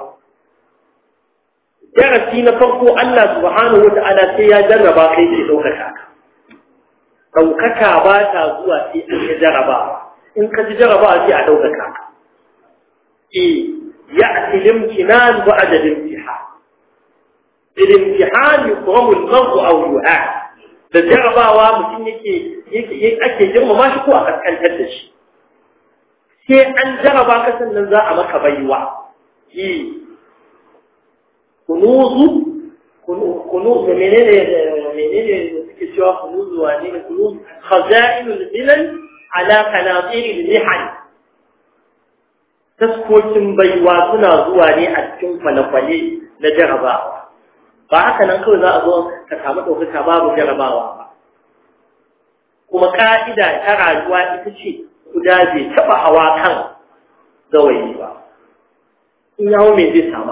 darasi na farko Allah subhanahu wata'ala sai ya jarraba kai ke ɗaukaka ka ɗaukaka ba ta zuwa sai an yi jarrabawa in ka ji jarrabawa sai a ɗaukaka ka eh ya'ti limtinan ba'da limtihan الامتحان يكرم المرء او يعاد da jarabawa mutum yake ake girmama shi ko a kaskantar da shi sai an jaraba ka sannan za a maka baiwa yi kunuzu kunuzu menene menene suke cewa kunuzu wane ne kunuzu khaza'inul bilal ala qanatiril lihan taskokin baiwa suna zuwa ne a cikin kwale-kwale na jarabawa ba haka nan kawai za a zo ka samu ɗaukaka babu jarabawa ba kuma ka'ida ta rayuwa ita ce guda bai taɓa hawa kan gawayi ba in yawo me zai sama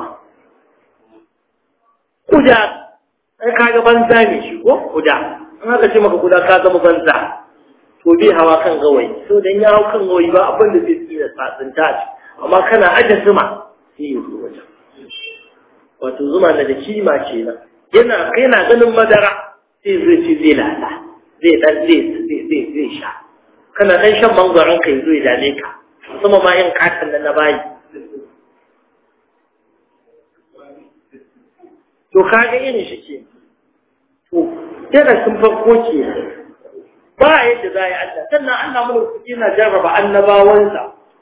kuda ai kaga banza ne shi ko kuda in haka ce maka kuda ka zama banza to bai hawa kan gawayi so dan ya hau kan gawayi ba abin da zai tsira tsatsinta amma kana aje zuma sai ya zo wajen wato zuma na da kima ce nan yana yana ganin madara sai zai ci zai lala zai dan zai zai zai sha kana dan shan mangwaron kai zai dame ka kuma ma yin katin nan na bayi to kaga irin shi ke to yana sun farko ke ba yadda za a yi Allah sannan Allah mulki yana jarraba annabawansa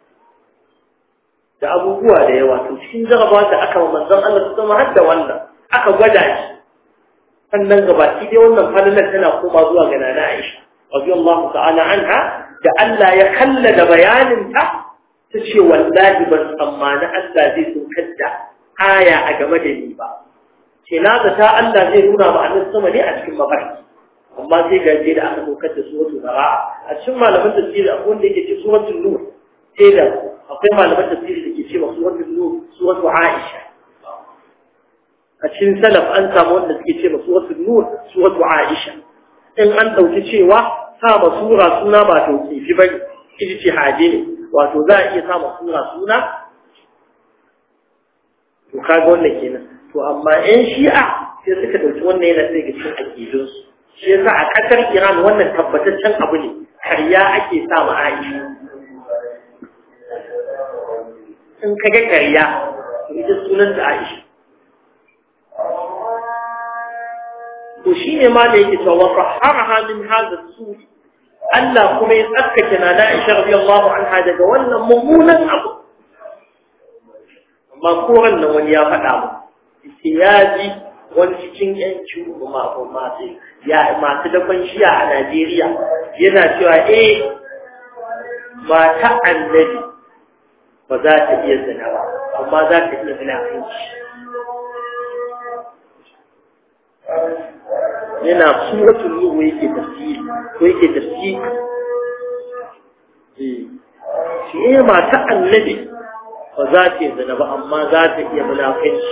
da abubuwa da yawa to cikin jaraba da aka wa manzon Allah su zama har da wannan aka gwada shi sannan gabaki dai wannan falalar tana koma zuwa ga nana Aisha radiyallahu ta'ala anha da Allah ya kallada bayanin ta ta ce wallahi ban tsammani Allah zai saukar da aya a game da ni ba ce na ta Allah zai nuna ma annabi sama ne a cikin mafarki amma sai ga da aka saukar da suratul bara'a a cikin malaman tafsiri akwai wanda yake ce suratul nur sai da akwai malaman tafsiri da ke ce masu wannan nur suratu Aisha a cikin salaf an samu wanda suke ce masu wasu nur suratu Aisha in an dauki cewa sa ma sura suna ba to kifi ba kiji ce haje ne wato za a iya sa ma sura suna to kaga wannan kenan to amma yan shi'a sai suka dauki wannan yana daga cikin aqidunsu shi yasa a kasar Iran wannan tabbataccen abu ne karya ake sa ma Aisha in ka ga ƙarya ita sunan da Aisha to shine ma da yake cewa faharaha min hadha su Allah kuma ya tsarkake na Aisha radiyallahu anha daga wannan mummunan abu amma koran nan wani ya faɗa mu ya ji wani cikin yan ciwo ma ko masu ya masu dakon shiya a Najeriya yana cewa eh mata annabi ba za ta iya zina ba amma za ta iya munafinci yana suratul nuhu yake tafsiri ko yake tafsiri eh shi eh mata annabi ba za ta iya zina ba amma za ta iya munafinci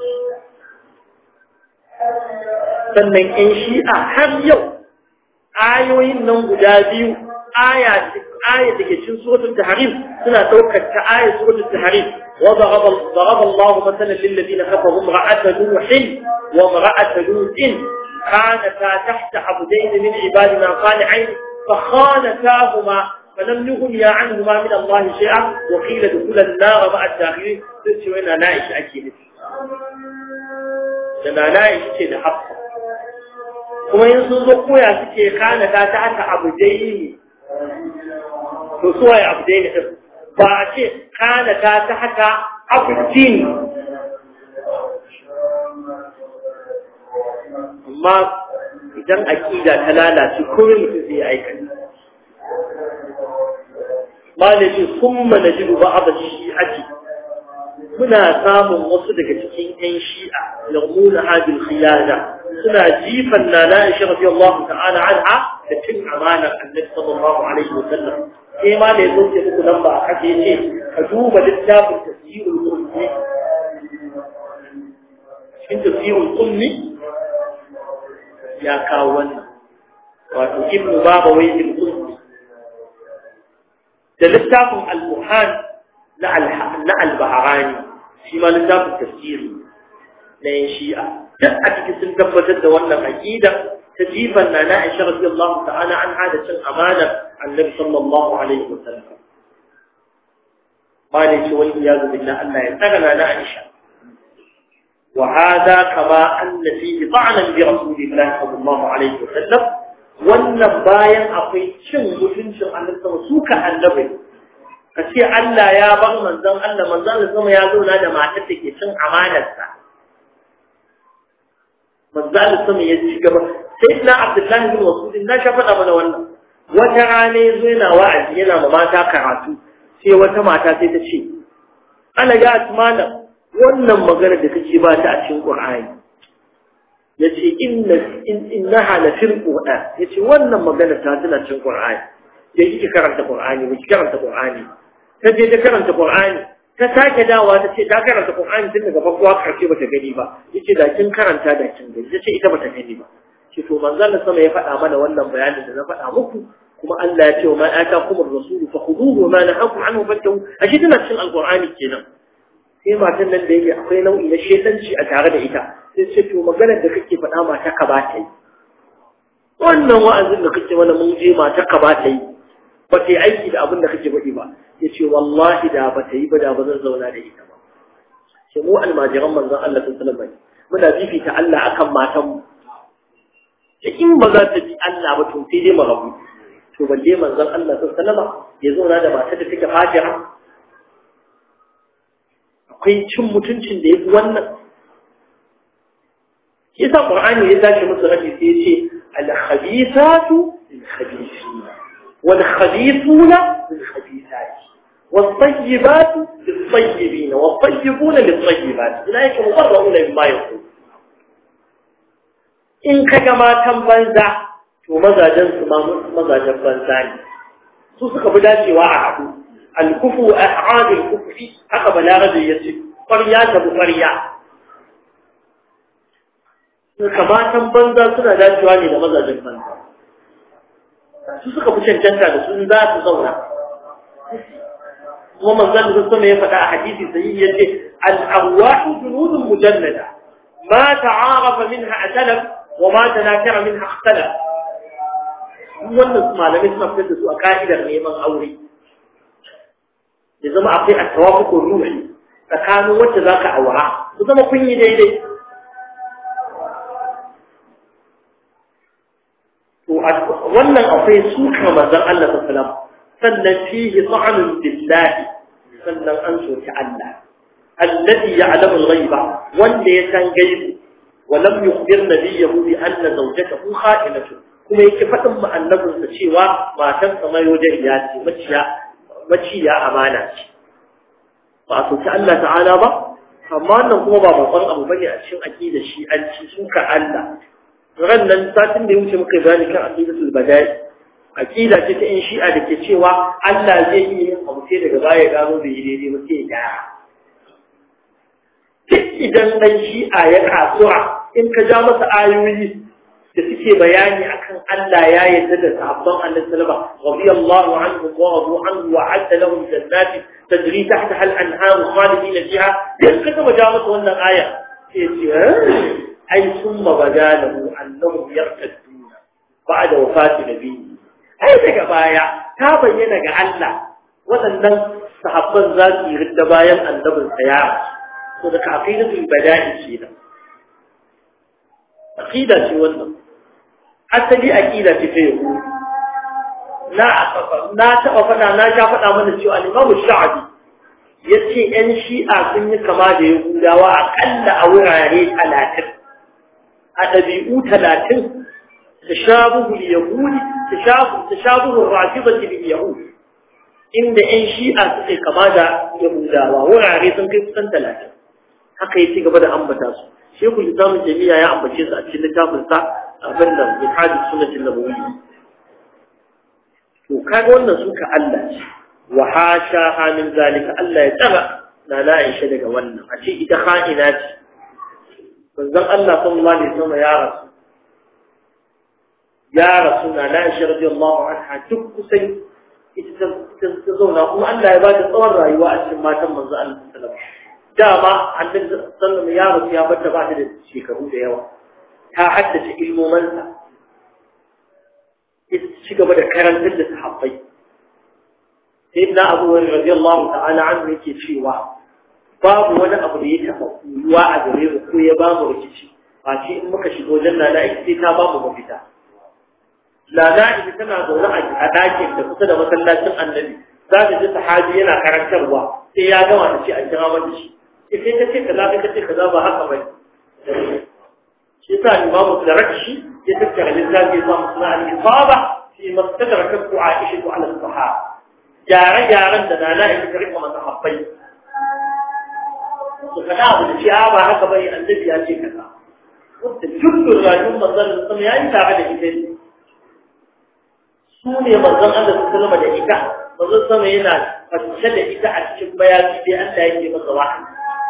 sannan in shi'a har yau ayoyin nan guda biyu aya aya da ke cikin suratul tahrim suna daukar ta aya suratul tahrim wa daraba daraba Allah mathalan lil ladina kafaru imra'ata nuh wa imra'ata lut كانتا تحت عبدين من عبادنا صالحين فخانتاهما فلم يغنيا عنهما من الله شيئا وقيل دخول النار مع الداخلين تسوى وين نائش اكيد da naish ce da hafsa kuma yin sun zo koya suke kanata ta haka abudai to suwa ya abudai ne ba a ce kanata ta haka abudin amma idan aƙida ta lalace komai mutum zai aikata malamin kuma na jiru ba a shi'ati muna samun wasu daga cikin 'yan shi'a yarmuna hadil khiyana suna jifan na na isha rafi Allah ta'ala anha da cin amanar annabi sallallahu alaihi wa sallam sai ma da ya zo ce muku nan ba a kashe ce ka duba littafin tafsirul qurni cikin tafsirul qurni ya kawo wannan wato ibnu baba wai ibn qurni da littafin al-muhan na na al-bahrani shi ma littafin tafsiri na yin shi'a duk a cikin sun tabbatar da wannan aqida ta jifan na na Aisha radiyallahu ta'ala an hada cin amana annabi sallallahu alaihi wasallam bane ce wani ya zubi na Allah ya tsaga na Aisha wa hada kama anna fihi ta'nan bi rasulillahi sallallahu alaihi wasallam wannan bayan akwai cin mutuncin annabi suka annabi ka ce Allah ya bar manzon Allah manzon Allah sama ya zo da matar da ke cin amanarsa manzon Allah sama ya ci gaba sai na Abdullahi bin Mas'ud na sha faɗa mana wannan wata rana yazo yana wa'azi yana ma mata karatu sai wata mata sai ta ce ana ga asmana wannan magana da kake ba ta a cikin Qur'ani yace inna innaha la fil Qur'an yace wannan magana ta tana cikin Qur'ani yayi kike karanta Qur'ani kike karanta Qur'ani ta je ta karanta Qur'ani ta sake dawa ta ce ta karanta Qur'ani tun daga farko har karshe bata gani ba yace da kin karanta da kin gani tace ita bata gani ba ce to manzon sama ya faɗa mana wannan bayanin da na faɗa muku kuma Allah ya ce wa ma atakum ar-rasul fakhuduhu wa ma nahakum anhu fantahu ashe tana cikin alqur'ani kenan sai matan nan da yake akwai nau'i na shedanci a tare da ita sai ce to maganar da kake faɗa mata ka ba ta yi wannan wa'azin da kake mana mun je mata ka ba ta yi ba ta yi aiki da abin da kake faɗi ba ya ce wallahi da ba ta yi ba da ba zan zauna da ita ba ce mu almajiran manzon Allah sun sanar bai muna fifita Allah akan matanmu da in ba za ta bi Allah ba to sai dai mu rabu to balle manzon Allah sun sanar ya zauna da matar da take fajira akwai cin mutuncin da ya fi wannan yasa Qur'ani ya tashi musu rabi sai ya ce al-khabithatu lil-khabithina wal-khabithuna lil-khabithati والطيبات للطيبين والطيبون للطيبات أولئك مبرؤون مما يقول in ka ga matan banza to mazajen su mazajen banza ne su suka fi dacewa a haɗu alkufu a a'adil kufi haka balarabe ya ce ƙwarya ta bi ƙwarya suka matan banza suna dacewa ne da mazajen banza su suka fi cancanta da su za su zauna kuma manzon da sama ya faɗa a hadisi sai ya ce al-arwahu junudun mujannada ma ta'arafa minha atalaf wa ma tanakara minha ikhtalaf wannan malamai suna fitar da su a ka'idar neman aure ya zama akwai at-tawafuqur ruhi tsakanin wacce zaka aura ku zama kun yi daidai to wannan akwai suka manzon Allah sallallahu alaihi wasallam sannan fihi ta'anun billahi sannan an soki Allah alladhi ya'lamu al-ghaiba wanda ya san gaibi wa lam yukhbir nabiyahu bi anna zawjatahu kha'inatu kuma yake fadin ma annabin sa cewa matan sa mai wajen ya ce maciya maciya amana ce ba soki Allah ta'ala ba amma nan kuma ba babban abu bane a cikin aqida shi an ci suka Allah ran nan satin da ya wuce muka gani kan aqidatul badai aqida ce ta in shi'a da ke cewa Allah zai yi yin abu sai daga baya gano bai yi daidai ba sai ya gyara duk idan dan shi'a ya kasuwa in ka ja masa ayoyi da suke bayani akan Allah ya yarda da sahabban Annabi sallallahu alaihi wasallam radiyallahu anhum wa radu anhu wa adda lahum jannatin tajri tahtaha al-anhar khalidin fiha dan ka ga ja masa wannan aya sai ce ai summa badalahu annahum yartaduna ba'da wafati nabiyyi ai daga baya ta bayyana ga Allah waɗannan sahabban za su yi ridda bayan annabin sa ya to da aqidatul bada'i ce da aqida ce wannan asali aqida ce ta yau na na taba fada na ja fada mana cewa al-Imam Sha'bi yace yan Shi'a sun yi kama da Yahudawa akalla a wurare 30 a dabi'u 30 تشابه اليهود تشابه تشابه الرافضة باليهود إن إن شيء أسقي كما دا يهودا وهو عريض كيف سنتلاك haka yace gaba da ambata su shekul islam jami'a ya ambace su a cikin littafin sa abin da min hadis sunnatin nabawiyyi to kaga wannan suka Allah ce wa hasha min zalika Allah ya tsara na na Aisha daga wannan a ce ita kha'ina ce manzon Allah sallallahu alaihi wasallam ya rasu ya rasu na na Aisha radiyallahu anha duk kusan ita ta zauna kuma Allah ya ba ta tsawon rayuwa a cikin matan manzo Allah sallallahu alaihi wasallam dama annabi sallallahu alaihi wasallam ya rasu ya bata ba ta da shekaru da yawa ta haddace ilmomansa ita ci gaba da karantar da sahabbai sai na abu wani radiyallahu ta'ala an yake cewa babu wani abu da ya taɓa kuyuwa a gare mu ko ya bamu rikici ba ce in muka shiga wajen lana ita sai ta bamu mafita lana ita tana zaune a ɗakin da kusa da masallacin annabi za ta ji sahabi yana karantarwa sai ya gama ta ce a kira mata shi sai ta ce kaza kai ta ce kaza ba haka bane shi sa imamu Zarakshi ya tattara littafi ya samu suna al-isaba fi mastadrakat Aisha ala sahaba gyare-gyaren da nana ita ta rika masa habbai su kada abu da ce ba haka bai annabi ya ce kaza wanda dukkan rayuwar manzon sama ya yi tare da ita ne su ne manzon Allah su kalma da ita manzon sama yana fashe da ita a cikin bayani dai Allah yake masa wahayi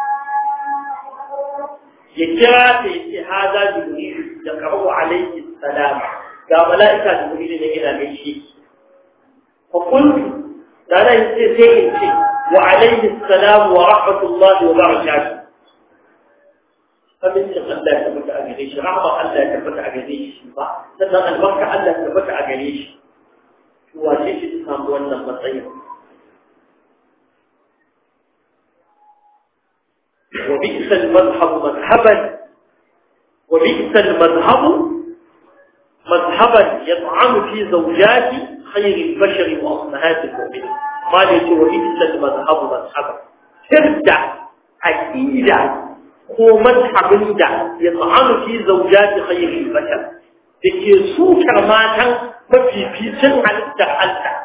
ya kira ta yace hada jibril da qaru alayhi salam ga malaika jibril ne yana gaishe fa qultu dana yace sai in ce wa alayhi salam wa rahmatullahi wa barakatuh فمن الله تبت أجريش رحمة الله تبت أجريش sannan albarka Allah tabbata a gare shi wace shi ta samu wannan matsayin وبئس المذهب مذهبا وبئس المذهب مذهبا يطعن في زوجات خير البشر وأمهات المؤمنين ما ليس وبئس المذهب مذهبا ترجع أكيدا هو مذهب دا يطعن في زوجات خير البشر لكي سوكر ماتا ما في في سن على التحلتا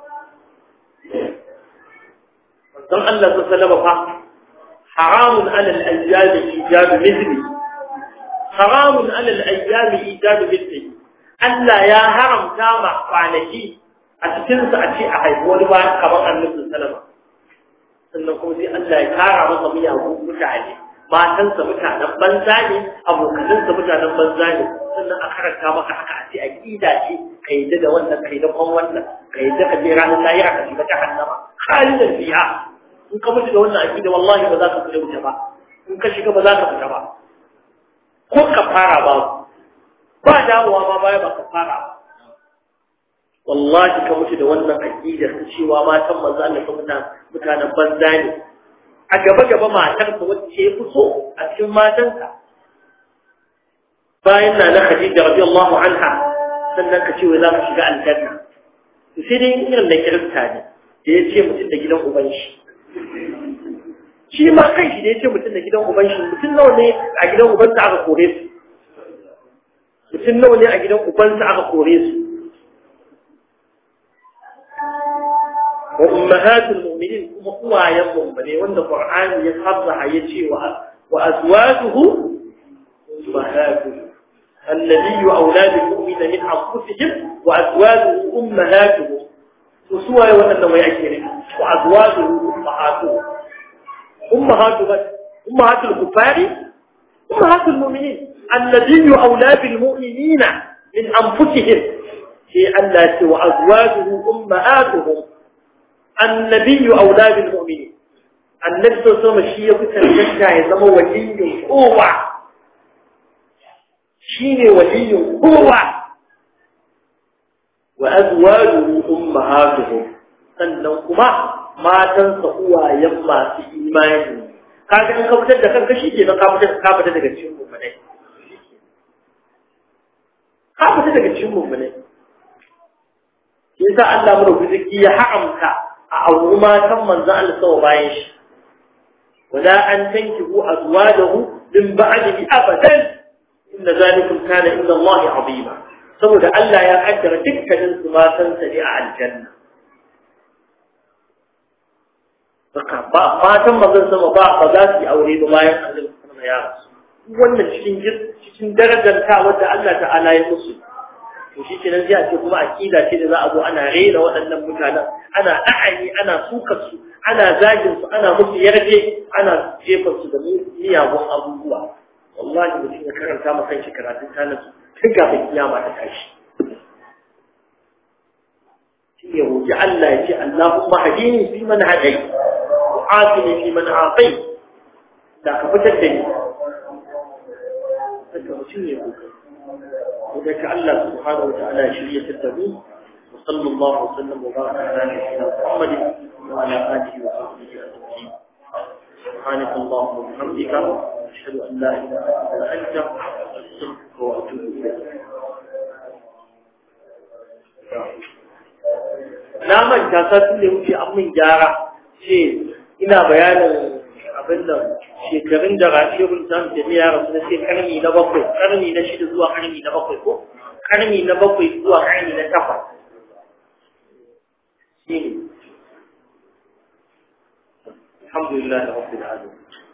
don Allah su salama fa haramun alal ayyami ijadu mithli haramun alal ayyami ijadu mithli Allah ya haramta ma kwanaki a cikin su a ce a haifi wani ba kamar annabi salama sannan kuma sai Allah ya kara masa miyagun mutane matansa mutanen banza ne abokanansa mutanen banza ne sannan a karanta maka haka a ce aqida ce ka yadda da wannan ka yadda kwan wannan ka yadda ka je ranar lahira ka shiga jahannama khalidan fiha in ka mutu da wannan aqida wallahi ba za ka fita wuta ba in ka shiga ba za ka fita ba ko ka fara ba ba dawowa ma baya ba ka fara ba wallahi ka mutu da wannan aqidar cewa matan manzo Allah ka mutanen mutanen banza ne a gaba gaba matarka wacce ya fi so a cikin matanka bayan na na Khadija radiyallahu anha sannan ka ce wai za ka shiga aljanna sai dai irin da kirista ne da ya ce mutum da gidan uban shi shi ma kai shi da ya ce mutum da gidan uban shi mutum nawa ne a gidan ubansa aka kore su mutum nawa ne a gidan ubansa aka kore su wa ummahatul mu'minin kuma uwayen mu'mine wanda qur'ani ya sarraha yace wa wa azwajuhu ummahatuhum النبي أولاد المؤمن من أنفسهم وأزواجه أمهاتهم وسوى وأنه يأكل وأزواجه أمهاتهم أمهات بس أمهات الكفار أمهات المؤمنين النبي أولى بالمؤمنين من أنفسهم في التي وأزواجه أمهاتهم النبي أولى بالمؤمنين النبي صلى الله عليه وسلم الشيء يتنجى يزم ولي قوة شين ولي قوة وأزواجه أمهاتهم sannan kuma matansa uwayen masu imani kaga in ka fitar da kanka shi ke ka fitar ka fitar daga cikin mummunai ka fitar daga cikin mummunai yasa Allah mu rubuci ya haramta a auri matan manzo Allah sawa bayan shi wala an tankihu azwajahu min ba'dihi abadan inna zalikum kana inda Allah azima saboda Allah ya kaddara dukkanin su matan sa ne a aljanna Baka ba fatan mazan sama ba ba za su yi aure ba bayan Allah sama ya rasu. Wannan cikin cikin darajar ta wanda Allah ta'ala ya musu. to shi kenan sai a ce kuma akida ce da za a zo ana rena waɗannan mutanen ana ɗa'ani ana sukar su ana zagin su ana musu yarje ana jefa su da miyagun abubuwa wallahi mutum ya karanta ma kanshi karatun tanan tun kafin kiyama ta tashi shi ya roƙi Allah ya ce Allahumma hadini fi man hadai wa afini fi man afai da ka fitar da ni haka mutum ya roƙi وذلك الله سبحانه وتعالى شرية التبين وصلى الله وسلم وبارك على نبينا محمد وعلى آله وصحبه أجمعين سبحانك اللهم وبحمدك أشهد أن لا إله إلا أنت أستغفرك وأتوب إليك na manta satin da wuce an min gyara ce ina bayanin abin nan shekarun da rafiyarun samun jami'a rasu na sai karni na bakwai karni na shida zuwa karni na bakwai ko karni na bakwai zuwa karni na takwas shi ne alhamdulillah da rabbil alamin